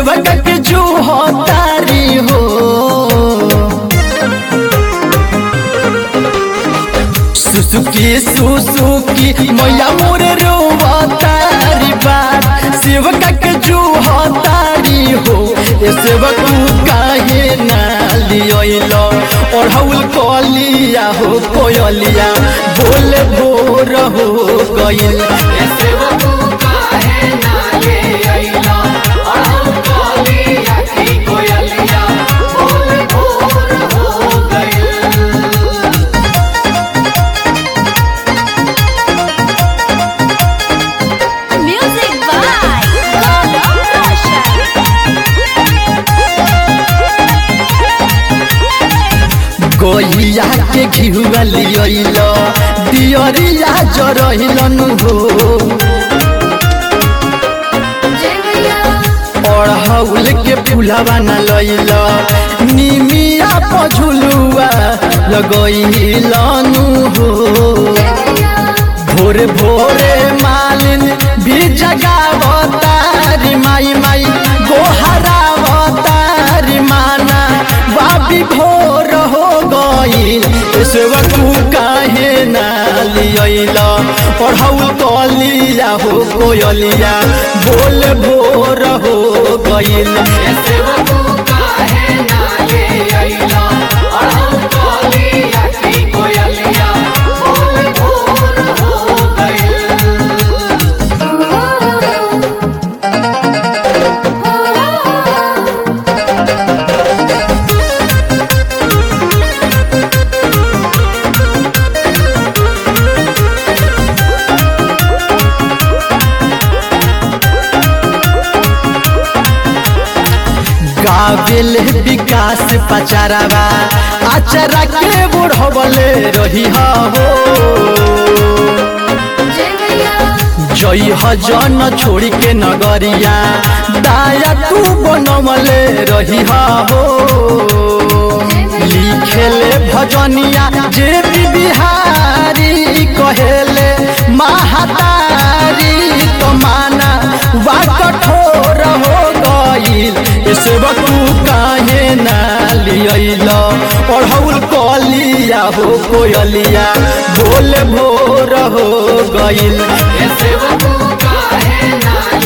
सेवक के जो तारी हो सुसुकी सुसुकी मैया मोरे रोवतारी बात सेवक के जो तारी हो ए सेवक काहे ना लियो और हउल कलिया हो कोयलिया बोले भोर हो गइल ऐसे वो काहे ना ले अइला और हम कालिया की कोयलिया बोल भोर हो गइल Music by Gaurav Roshan. गैया के घिहुआ लियल दियरिया जरहिलन हो अड़हौल के फुलवा न लैल निमिया पझुलुआ लगैलन हो भोरे भोरे मालिन भी जगावतारी माई माई गोहरावतारी माना बाबी भोर हो गई सेवकू काहे ना लियल पढ़ौल कलिया हो कोयलिया बोल भोर हो गईल ऐसे वो काहे ना ले अइला और हम कालिया की कोयलिया बोल भोर हो गइल गावेल विकास पचारावा आचरा के बुढ़वले रही हो जई जन छोड़ी के नगरिया दाया तू बनमले रही हो लिखेले भजनिया जे भी बिहारी कहेले महातारी तो माना वा कठोर हो गईल सेवकू काहे ना लियल पढ़ौल कलिया हो कोयलिया बोल भोर हो गईल ऐसे वो काहे ना